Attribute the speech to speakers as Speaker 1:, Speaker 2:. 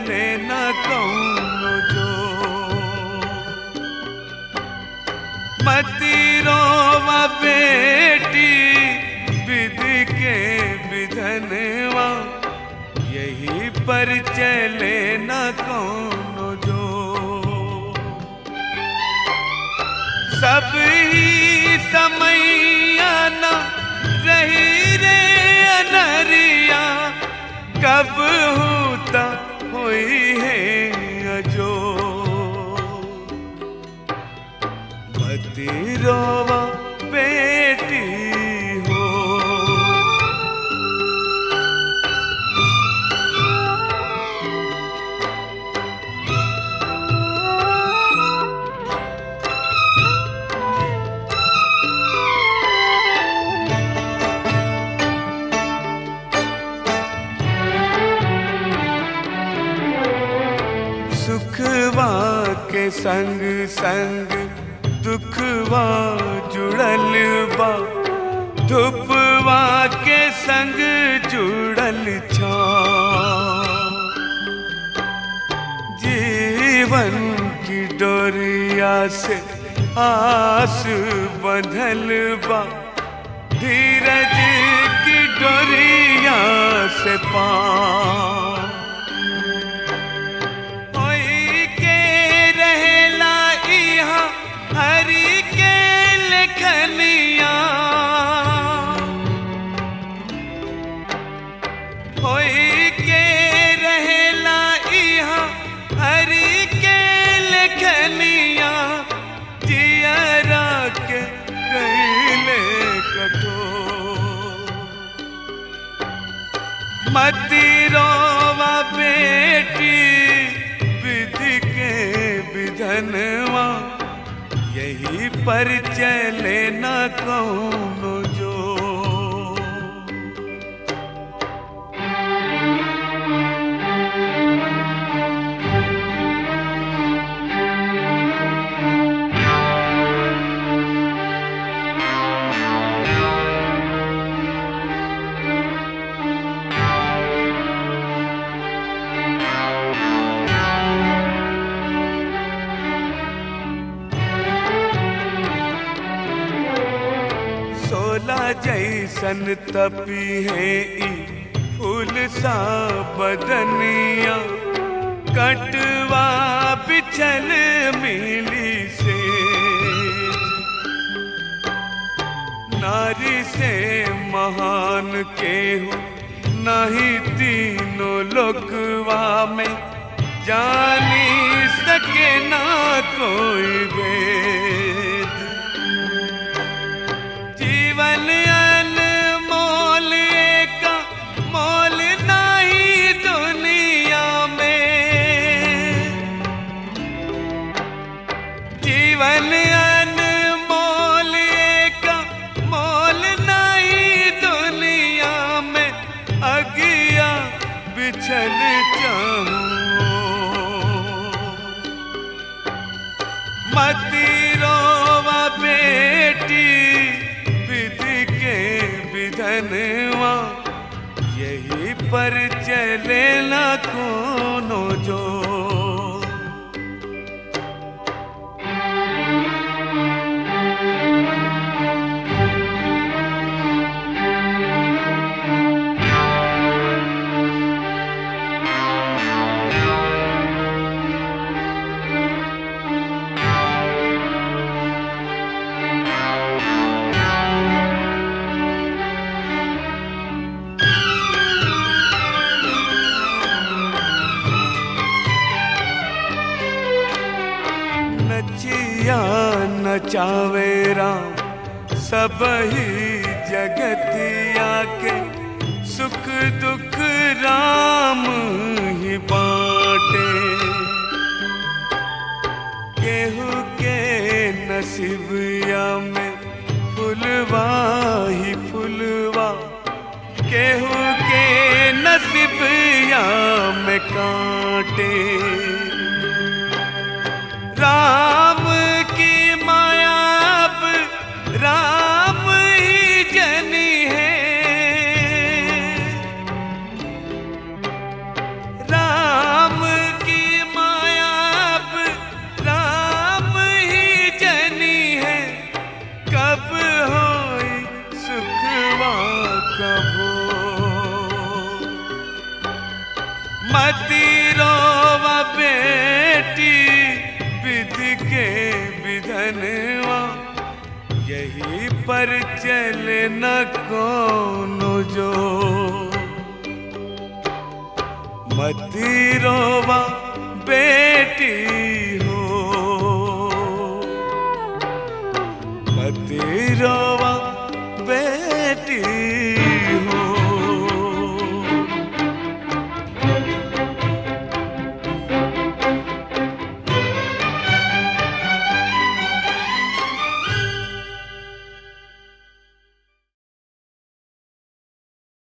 Speaker 1: चले न कौनो जो मती रोवा बेटी विध के विधनवा यही पर चले न कौनो जो सब ही समैया न रही रे अनरिया कब होता हुई है अजो मती रोवा बेटी हो सुखवा के संग संग दुखवा जुड़ल बा धुपवा के संग जुड़ल छा जीवन की डोरिया से आस बंधल बा धीरज की डोरिया से पा होई के रहेला इहाँ हरि के लेखनिया होई के रहेला इहाँ हरि के लेखनिया जियरा के कैले कठोर मती रोवा बेटी विधि के विधनवा यही पर चले न कौनो जो सोला जैसन तपी है ई फूल सा बदनिया कटवा बिछल मिली से नारी से महान केहू नहीं तीनों लोकवा में जानी सके ना कोई भेद जीवन अनमोल का मोल नहीं दुनिया में जीवन अनमोल का मोल नहीं दुनिया में अगिया बिछल चाहूं मती रोवा बेटी विधि के विधनवा यही पर चले न कोनो जो नचिया नचावे राम सब ही जगतिया के सुख दुख राम ही बाटे केहू के नसीबिया में फुलवा ही फुलवा केहू के नसीबिया में कांटे राम की माया अब राम ही जनी है राम यही पर चले न कोनो जो मती रोवा बेटी हो मती रोवा बेटी